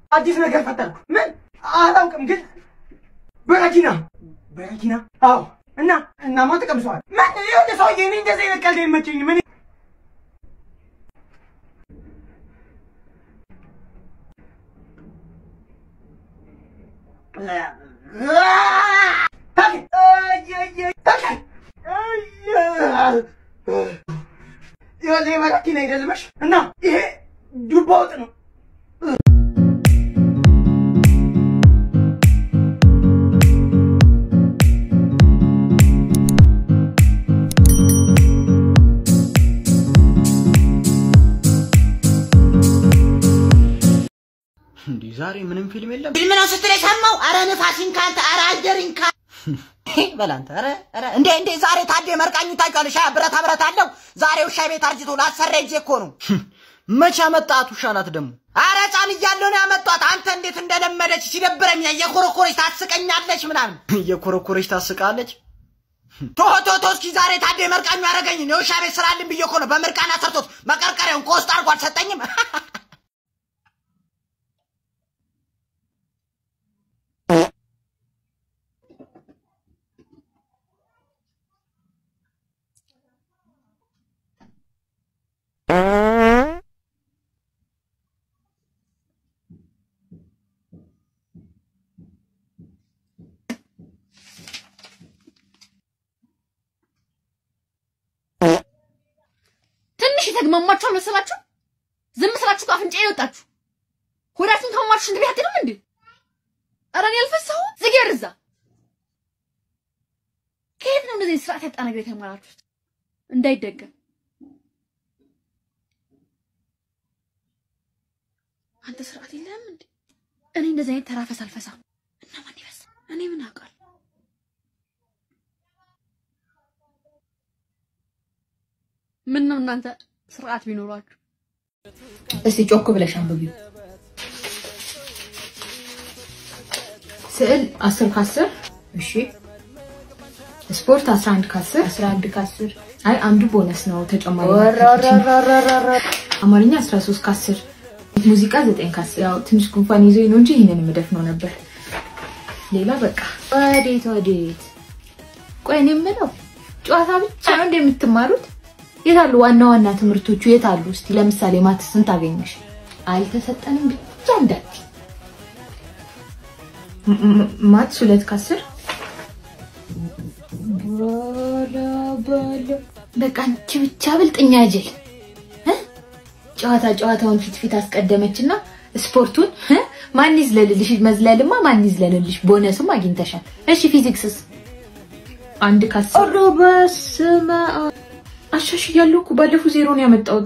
አዲስ ነገር ፈጠርኩ። ምን አላውቅም፣ ግን በረኪና በረኪና። አዎ እና እናማ ተቀምሰዋል። ምን ይኸውልህ ሰውዬ፣ እኔ እንደዚህ አይነት ቀልድ አይመቸኝም። ምን ይኸውልህ በረኪና አይደለመሽ እና ይሄ ዱባ ወጥ ነው። እንዲህ ዛሬ ምንም ፊልም የለም። ፊልም ነው ስትል የሰማው? አረ ንፋሲን ካንተ አረ አደሪን ካ በላንተ አረ አረ እንዴ እንዴ ዛሬ ታዴ መርቃኙ ታውቂዋለሽ? ሻ ብረታ ብረት አለው ዛሬ ውሻ ቤት አርጅቶ ላሰራ ሂጅ እኮ ነው። መቼ አመጣት ውሻ ናት ደግሞ? አረ ሕፃን እያለሁ ነው ያመጧት። አንተ እንዴት እንደለመደች ሲደብረኝ የኮረኮረች ታስቀኛለች ምናምን እየኮረኮረች ታስቃለች። ቶ ቶ ቶ እስኪ ዛሬ ታዴ መርቃኙ ያደረገኝ የውሻ ቤት ስራልን ብዬ እኮ ነው በምርቃና ሰርቶት መቀርቀሪያውን ቆስጥ አድርጎ አልሰጠኝም። ትንሽ የተግማማችሁ አልመሰላችሁ? ዝም ስላችሁ ከአፍንጫዬ የወጣችሁ ሆዳችሁን ከማማችሁ ሽንት ቤት አትሄዱም እንዴ? ኧረ እኔ አልፈሳሁም። ዝጊ ወደዛ። ከየት ነው እንደዚህ ስርዓት ያጣ ነገር የተማራችሁት? እንዳይደገም አንተ ስርዓት የለህም እንዴ? እኔ እንደዚህ አይነት ተራፈስ አልፈሳም። እና ማን ይፈሳ? እኔ ምን አውቃለሁ? ምን ነው እናንተ ስርዓት ቢኖራችሁ። እስቲ ጮክ ብለሽ አንብቢው። ስዕል 10 ከ10 እሺ። ስፖርት 11 ከ10 11 ከ10 አይ አንዱ ቦነስ ነው ተጨማሪ አማርኛ 13 ከ10 ሙዚቃ 9 ከ10 ያው ትንሽ ጉንፋን ይዞኝ ነው እንጂ ይሄንን የምደፍነው ነበር። ሌላ በቃ ወዴት ወዴት? ቆይ እኔ የምለው ጨዋታ ብቻ ነው እንደምትማሩት? የት አሉ ዋና ዋና ትምህርቶቹ የት አሉ? እስቲ ለምሳሌ ማትስ ስንት አገኘሽ? አልተሰጠንም ብቻ እንዳት ማትስ ሁለት ከአስር ባላ ባላ በቃ አንቺ ብቻ ብልጥኛ ጅል እ? ጨዋታ ጨዋታውን ፊት ፊት አስቀደመችና ስፖርቱን እ? ማን ይዝለልልሽ? መዝለልማ ማን ይዝለልልሽ? ቦነስም አግኝተሻል። እሺ ፊዚክስስ አንድ ከአስር ኧረ በስመ አብ አሻሽያለሁ እኮ ባለፈው ዜሮ ነው ያመጣሁት።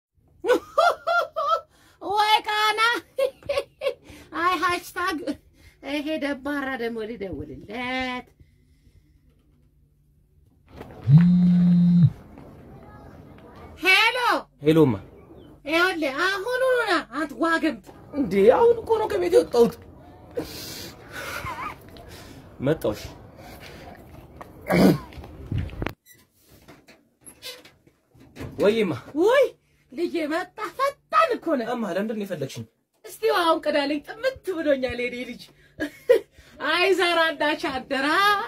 ወይ ቃና አይ ሃሽታግ ይሄ ደባራ ደግሞ ሊደውልለት ሄሎ ሄሎማ ይኸውልህ አሁኑኑ ና አንተ ዋግምት እንዴ አሁን እኮ ነው ከቤት የወጣሁት። መጣሁሽ። ወይማ ውይ ልጄ መጣ ፈጣን እኮ ነህ እማ ለምንድን ነው የፈለግሽኝ? እስቲ አሁን ቅዳለኝ ጥምት ብሎኛል የኔ ልጅ አይ ዘራ እንዳች አደራ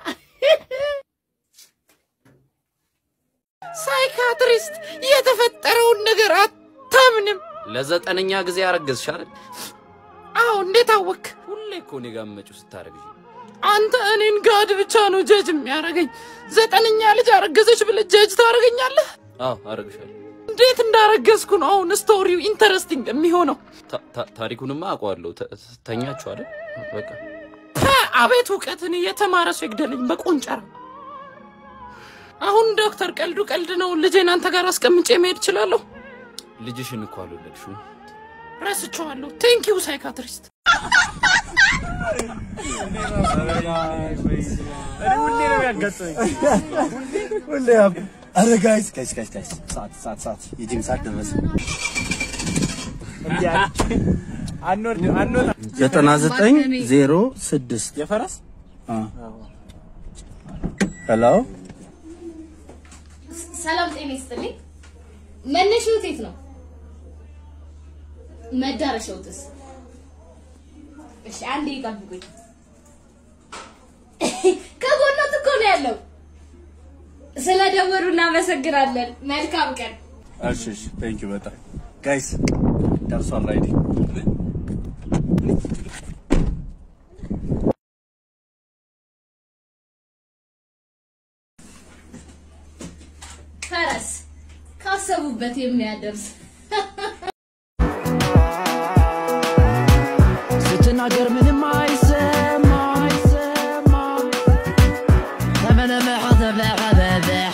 ሳይካትሪስት የተፈጠረውን ነገር አታምንም ለዘጠነኛ ጊዜ አረገዝሽ አይደል? አዎ እንዴት አወክ ሁሌ እኮ እኔ ጋር የምመጪው ስታረግዥ። አንተ እኔን ጋድ ብቻ ነው ጀጅ የሚያደርገኝ ዘጠነኛ ልጅ አረገዘች ብለህ ጀጅ ታደርገኛለህ አዎ አረግሻለሁ። እንዴት እንዳረገዝኩ ነው አሁን ስቶሪው ኢንተረስቲንግ የሚሆነው ታ- ታ- ታሪኩንማ አውቀዋለሁ። ተ- ተኛችሁ አይደል? በቃ ፐ፣ አቤት እውቀትን የተማረ ሰው ይግደለኝ በቆንጨራ አሁን ዶክተር ቀልዱ ቀልድ ነው ልጄን አንተ ጋር አስቀምጬ መሄድ እችላለሁ ልጅሽን እኮ አልወለድሽውም። ረስቼዋለሁ ቴንክ ዩ ሳይካትሪስት ሁሌ አረ ጋይስ ጋይስ ጋይስ ጋይስ ሰዓት ሰዓት ሰዓት የጂም ሰዓት ደረሰ። ዘጠና ዘጠኝ ዜሮ ስድስት የፈረስ ሄሎ ሰላም ጤና ይስጥልኝ። መነሻው የት ነው? መዳረሻውስ? እሺ አንዴ ይጠብቁኝ። ከጎኖት እኮ ነው ያለው። ስለደወሉ እናመሰግናለን። መልካም ቀን። እሺ እሺ ቴንክ ዩ በጣም ጋይስ ደርሷል ራይድ ፈረስ ካሰቡበት የሚያደርስ ስትናገር ምንም አይሰማ አይሰማ ተመለመሐ ተበሐበበሕ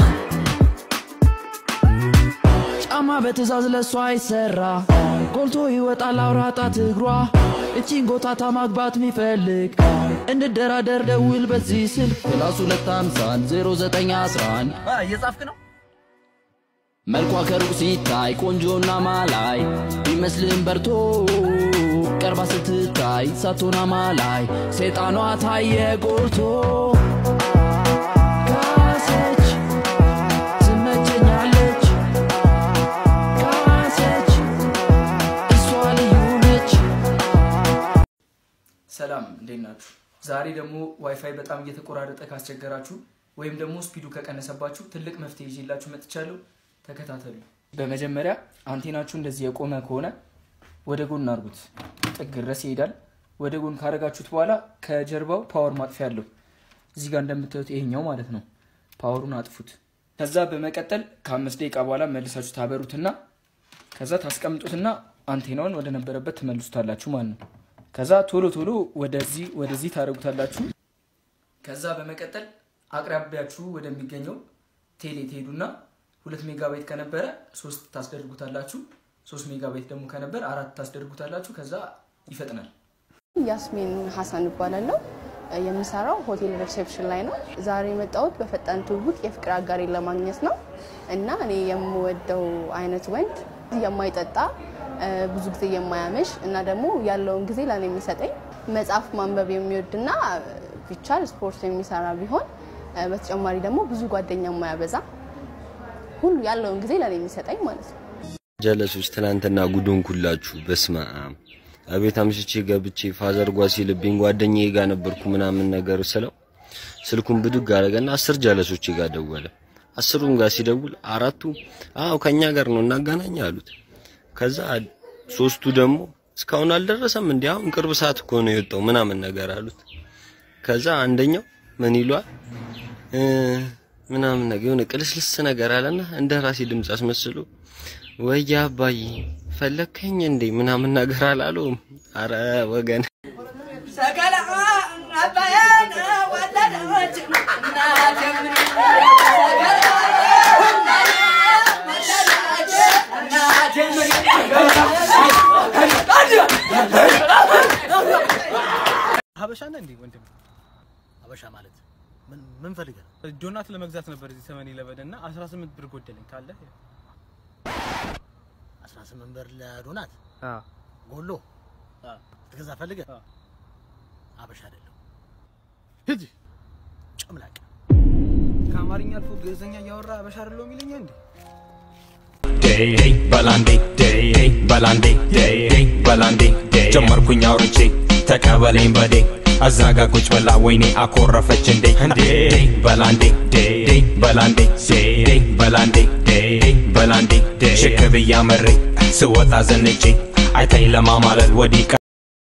ጫማ በትእዛዝ ለሷ አይሰራ ጎልቶ ይወጣል አውራ ጣት እግሯ እቺን ጎታታ ማግባት ሚፈልግ እንደራደር ደውል በዚህ ስልክ ፕላስ ሁለት ሃምሳን ዜሮ ዘጠኝ አስራን እየጻፍክ ነው? መልኳ ከሩቅ ሲታይ ቆንጆና ማላይ ቢመስልም በርቶ ቀርባ ስትታይ ሳትሆን አማላይ ሰይጣኗ ታየ ጎልቶ ካሰች ትመቸኛለች ካሰች እሷ ልዩ ነች ሰላም እንዴት ናችሁ? ዛሬ ደግሞ ዋይፋይ በጣም እየተቆራረጠ ካስቸገራችሁ ወይም ደግሞ ስፒዱ ከቀነሰባችሁ ትልቅ መፍትሄ ይዤላችሁ መጥቻለሁ። ተከታተሉ። በመጀመሪያ አንቴናችሁ እንደዚህ የቆመ ከሆነ ወደ ጎን አድርጉት። ጥግ ድረስ ይሄዳል። ወደ ጎን ካረጋችሁት በኋላ ከጀርባው ፓወር ማጥፊያ አለው። እዚህ ጋር እንደምታዩት ይሄኛው ማለት ነው። ፓወሩን አጥፉት። ከዛ በመቀጠል ከአምስት ደቂቃ በኋላ መልሳችሁ ታበሩትና ከዛ ታስቀምጡትና አንቴናውን ወደ ነበረበት ትመልሱታላችሁ ማለት ነው። ከዛ ቶሎ ቶሎ ወደዚህ ወደዚህ ታደርጉታላችሁ። ከዛ በመቀጠል አቅራቢያችሁ ወደሚገኘው ቴሌ ትሄዱና ሁለት ሜጋባይት ከነበረ ሶስት ታስደርጉታላችሁ። ሶስት ሜጋባይት ደግሞ ከነበረ አራት ታስደርጉታላችሁ። ከዛ ይፈጥናል። ያስሚን ሀሰን እባላለሁ። የምሰራው ሆቴል ሪሴፕሽን ላይ ነው። ዛሬ የመጣሁት በፈጣን ትውውቅ የፍቅር አጋሬን ለማግኘት ነው እና እኔ የምወደው አይነት ወንድ የማይጠጣ ብዙ ጊዜ የማያመሽ እና ደግሞ ያለውን ጊዜ ለእኔ የሚሰጠኝ መጽሐፍ ማንበብ የሚወድና ቢቻል ስፖርት የሚሰራ ቢሆን በተጨማሪ ደግሞ ብዙ ጓደኛ የማያበዛ ሁሉ ያለውን ጊዜ ለእኔ የሚሰጠኝ ማለት ነው። ጀለሶች ትናንትና ጉዱን ኩላችሁ በስመ አብ አቤት አምሽቼ ገብቼ ፋዘር ጓ ሲልብኝ ጓደኛዬ ጋር ነበርኩ ምናምን ነገር ስለው ስልኩን ብድግ አደረገና አስር ጀለሶች ጋር ደወለ። አስሩም ጋር ሲደውል አራቱ አዎ ከኛ ጋር ነው እናገናኝ አሉት። ከዛ ሶስቱ ደግሞ እስካሁን አልደረሰም እንዲ አሁን ቅርብ ሰዓት እኮ ነው የወጣው ምናምን ነገር አሉት። ከዛ አንደኛው ምን ይሏል እ ምናምን ነገር የሆነ ቅልስልስ ነገር አለና እንደ ራሴ ድምፅ አስመስሎ ወያ አባዬ ፈለከኝ እንዴ ምናምን ነገር አላለውም። አረ ወገን ሰቀላ አባያን ወለደች ሀበሻ ነህ እንዴ ወንድም? ሀበሻ ማለት ምን ምን ፈልገህ ነው? ዶናት ለመግዛት ነበር እዚህ ሰመን ኢለቨን እና 18 ብር ጎደለኝ ካለ 18 ብር ለዶናት ጎሎ ትገዛ ፈልገህ ሀበሻ አይደለም። ሂጂ ጨምላቅ ከአማርኛ አልፎ ግዕዝኛ እያወራ ሀበሻ አይደለሁ የሚለኝ እንዴ? ዴይ በላንዴ ዴይ በላንዴ ዴይ በላንዴ ጀመርኩኝ አውርቼ ተቀበለኝ በዴ አዛጋ ቁጭ ብላ ወይኔ አኮረፈች እንዴ እንዴ በላንዴ ዴይ በላንዴ ዴይ በላንዴ ዴይ በላንዴ ሽክ ብያ መሬ ስወጣ ዘንጬ አይታኝ ለማማለል ወዲህ